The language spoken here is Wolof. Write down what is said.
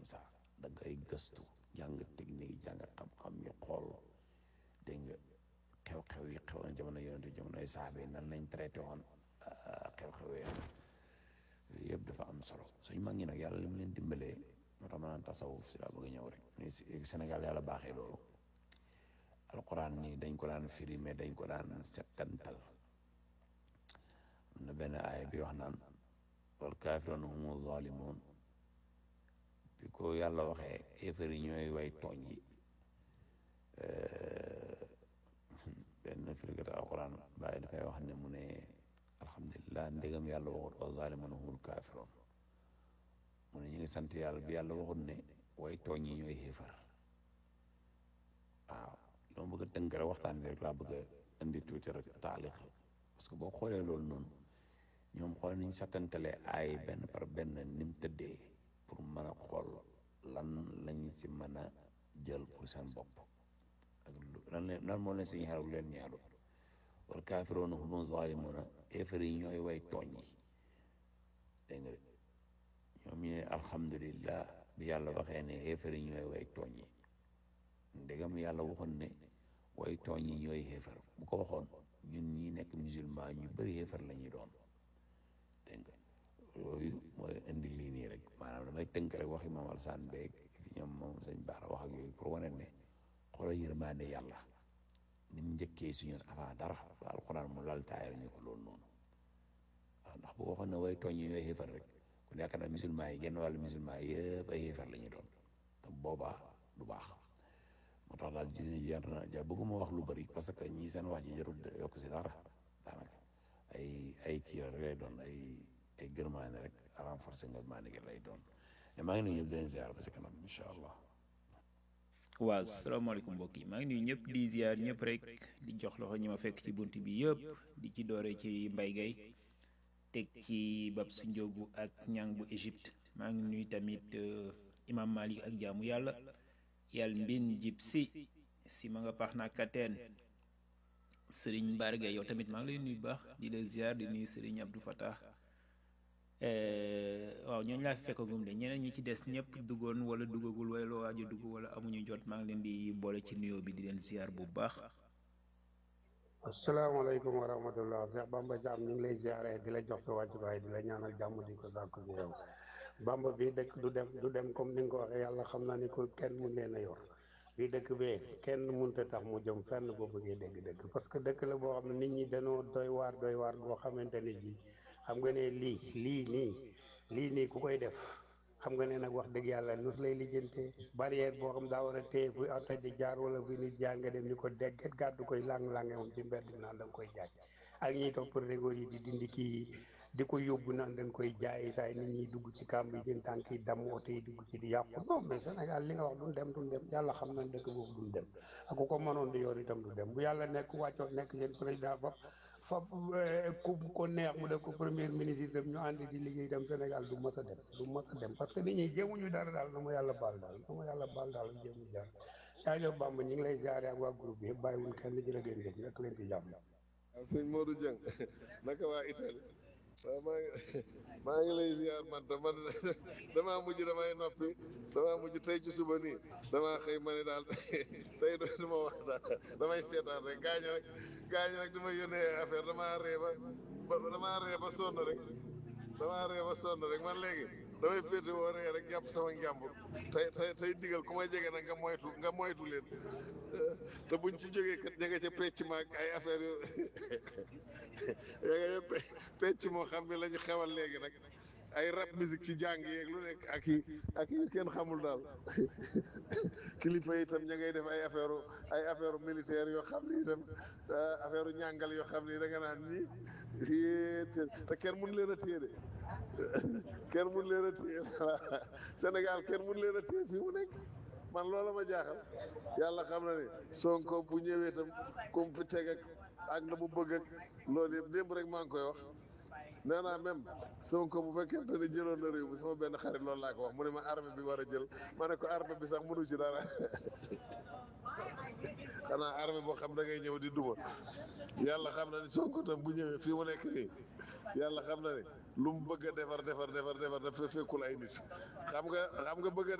comme ça da ngay gëstu jàng technique jàng xam-xam yu xool dégg nga xew-xew yi xewoon jamono yonente jamonoy saabe nan lañ traité woon xew-xew yi yooyu yëpp dafa am solo suñ mag ñi nag yàlla li mu leen dimbalee moo tax ma naan tasawuf si laa bëgg a ñëw rek Sénégal yàlla baaxee loolu alquran nii dañ ko daan firi mais dañ ko daan settantal am na benn aaya bi wax naan wal kaafiroon humu zalimun bi ko yàlla waxee éefar yi ñooy way tooñ yi benn firikata alquran bàyyi dafay wax ne mu ne alhamdulilah ndégam yàlla waxut wa zalimun humul kaafiroon mu ne ñu ngi sant yàlla bi yàlla waxut ne way tooñ yi ñooy xéefar waaw loo bëgg a tënk rek waxtaan bi rek laa bëgg a indi tuuti rek taaliq parce que boo xoolee loolu noonu ñoom xool nañ sattantale ay benn par benn ni mu tëddee pour mën a xool lan lañ si mën a jël pour seen bopp ak lan leen lan moo leen si ñaar leen ñaaru wal kaafiroona humu zaalimuuna éefar yi ñooy way tooñ yi dégg nga ñoom ñu ne alhamdulillah bi yàlla waxee ne éefar yi ñooy way tooñ yi ndegam yàlla waxoon ne way tooñ yi ñooy xéefar bu ko waxoon ñun ñi nekk musulman ñu bëri xéefar la ñuy doon dégg nga yooyu mooy indi lii nii rek maanaam damay tënk rek waxi Maam Alsaan beeg fi ñoom moom sëñ Baara wax ak yooyu pour wane ne xoolal yërmande yàlla ni mu njëkkee si ñun avant dara ba alxuraan mu lal taayal ñu ko loolu noonu waaw ndax bu waxoon ne way tooñ yi ñooy xéefar rek kon yaakaar naa musulman yi genn wàllu musulman yëpp ay xéefar la ñuy doon te boobaa du baax moo tax daal dina jar na ja bëgguma wax lu bëri parce que ñii seen wax ji jarul yokk si dara daanaka ay ay kii rek lay doon ay ay gërmaane rek renforcer gërmaane gi lay doon mais maa ngi nuyu ñëpp di leen ziar ba si kanam incha allah. waaw salaamaaleykum mbokk yi maa ngi nuyu ñëpp di ziar ñëpp rek di jox loxo ñi ma fekk ci bunt bi yëpp di ci doore ci mbay gay teg ci bab si njóogu ak ñang bu Égypte maa ngi nuyu tamit imam Malik ak jaamu yàlla yàlla mbin jib si si ma nga paax naa kateen sëriñ Mbarga yow tamit maa ngi lay nuyu bu baax di la ziar di nuyu sëriñ Abdou Fatah waaw ñooñu laa fi fekkagum de ñeneen ñi ci des ñëpp duggoon wala duggagul wala loo waaj a dugg wala amuñu jot maa ngi leen di boole ci nuyoo bi di leen ziar bu baax. asalaamaaleykum wa rahmatullah Cheikh Bamba Thiam ñu ngi lay ziare di la jox sa wàccuwaay di la ñaanal jàmm di ko sàkku ci yow Bamba bii dëkk du dem du dem comme ni nga ko waxee yàlla xam na ni ko kenn mun leen a yor bii dëkk bee kenn munta tax mu jëm fenn boo bëggee dégg-dëgg parce que dëkk la boo xam ne nit ñi dañoo doy waar doy waar boo xamante ne ji xam nga ne lii lii nii lii nii ku koy def xam nga ne nag wax dëgg yàlla nus lay lijjantee barrière boo xam daa war a téye fu oto di jaar wala fu nit jaar nga dem ni ko dégget gàddu koy lang-lange moom ci mbedd mi naan da nga koy jaay ak ñiy topp régoor yi di dindi kii di ko yóbbu naan dañ koy jaay tay nit ñi dugg ci kàmb yi jën tànk yi damm oto yi dugg ci di yàqu non mais Sénégal li nga wax duñ dem duñ dem yàlla xam nañ dëkk boobu duñ dem ak ku ko mënoon di yor itam du dem bu yàlla nekk wàccoon nekk seen président fop fop ku ko neex mu def ko premier ministre itam ñu ànd di liggéey itam Sénégal du mës a dem du mës a dem parce que nit ñi jéemuñu dara daal na ma yàlla baal daal na ma yàlla baal daal jéemu jar jaajëf Bamba ñu ngi lay jaare ak waa groupe bi yëpp bàyyiwuñ kenn jërë ngeen jëf nekk leen ci jàmm waaw sëñ Modou Dieng naka waa Italie waaw maa ngi maa ngi lay ziar man te man damaa mujj damay noppi damaa mujj tey ci suba nii damaa xëy ma ne daal tey du ma wax daal damay seetaan rek gaañ rek gaañ rek dama yónnee affaire damaa ree ba ba damaa ree ba sonn rek damaa ree ba sonn rek man léegi damay féete woo ree rek jàpp sama njàmbur tey tey tey digal ku may jege nag nga moytu nga moytu leen te buñ ci jógee kat ña nga ca pecc ma ak ay affaire yu ya nga pecc moo xam ne la ñu xewal léegi nag ay rap musique ci jàng yeeg lu nekk ak yi ak yi kenn xamul daal kilifa yi itam ña ngay def ay affaire ay affaire militaire yoo xam ni itam affaire ñàngal yoo xam ni da nga naan nii te kenn mun leen a téye de kenn mun leen a téye Sénégal kenn mun leen a téye fii mu nekk man loola ma jaaxal yàlla xam na ne Sonko bu ñëwee itam comme fi teg ak ak la mu bëgg ak loolu yëpp démb rek maa ngi koy wax nee naa même Sonko bu fekkente ne jëloon na réew mi sama benn xarit loolu laa ko wax mu ne ma armée bi war a jël ma ne ko armée bi sax mënu ci dara xanaa armée boo xam da ngay ñëw di duma yàlla xam na ni Sonko tam bu ñëwee fii mu nekk nii yàlla xam na ne lu mu bëgg a defar defar defar defar daf fekkul ay nit xam nga xam nga bëgg a